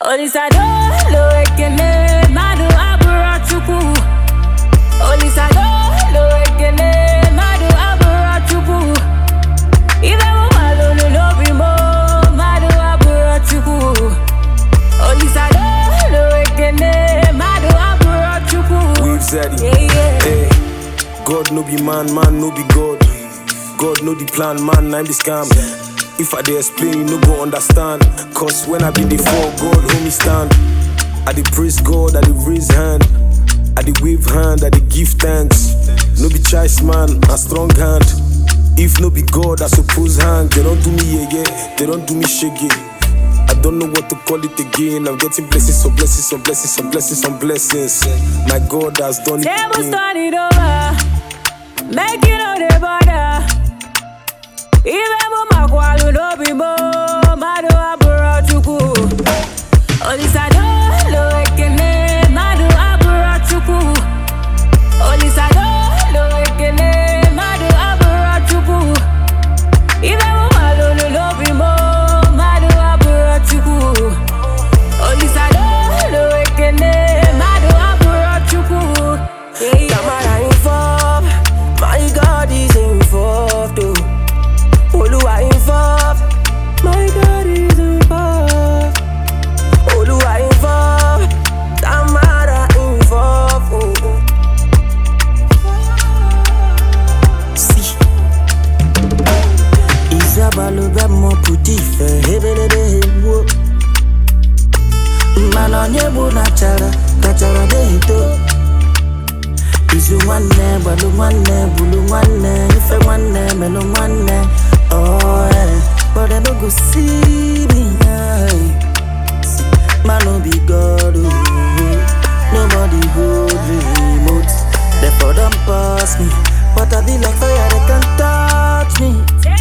Olisadolo ekele mmadụ abụrụ Chukwu Olisadolo ekele mmadụ abụrụ Chukwu Ibe mụ malụlụ n'obi m mmadụ abụrụ Chukwu Olisadolo ekele mmadụ abụrụ Chukwu We've said it. Yeah, yeah. Hey, God no be man, man no be God. God know the plan, man, I'm the scam. If I dey explain, you no go understand. Cause when I be before God, hold me stand. I dey praise God, I dey raise hand. I dey wave hand, I dey give thanks. No be choice, man, a strong hand. If no be God, I suppose hang. They don't do me yeah, yeah. They don't do me shaggy. I don't know what to call it again. I'm getting blessings on blessings on blessings on blessings on blessings. My God has done it Tables again. turn it over, make it no dey bother. Ibe mụ makwalu n'obi m mmadụ abụrụ Chukwu. Olisadolo ekele mmadụ abụrụ Chukwu. Olisadolo ekele mmadụ abụrụ Chukwu. Ibe mụ malụlụ n'obi m mmadụ abụrụ Chukwu. Olisadolo ekele mmadụ abụrụ Chukwu. Yeah, yeah. Tamara involved, my God is involved. Oh. Oluwa involved, my God is involved. Oluwa involved, Tamara involved. Oh, oh. See, Isabalo bẹ mọ pụta ife hebelebe egbuo mana onye bụ na chara kachara na-eto izu nwanne gbalụ nwanne gbulu nwanne ife nwanne melụ nwanne oh, eh. but I no go see me eh. man no be God oh. nobody hold remote therefore don't pass me but I be like fire they can touch me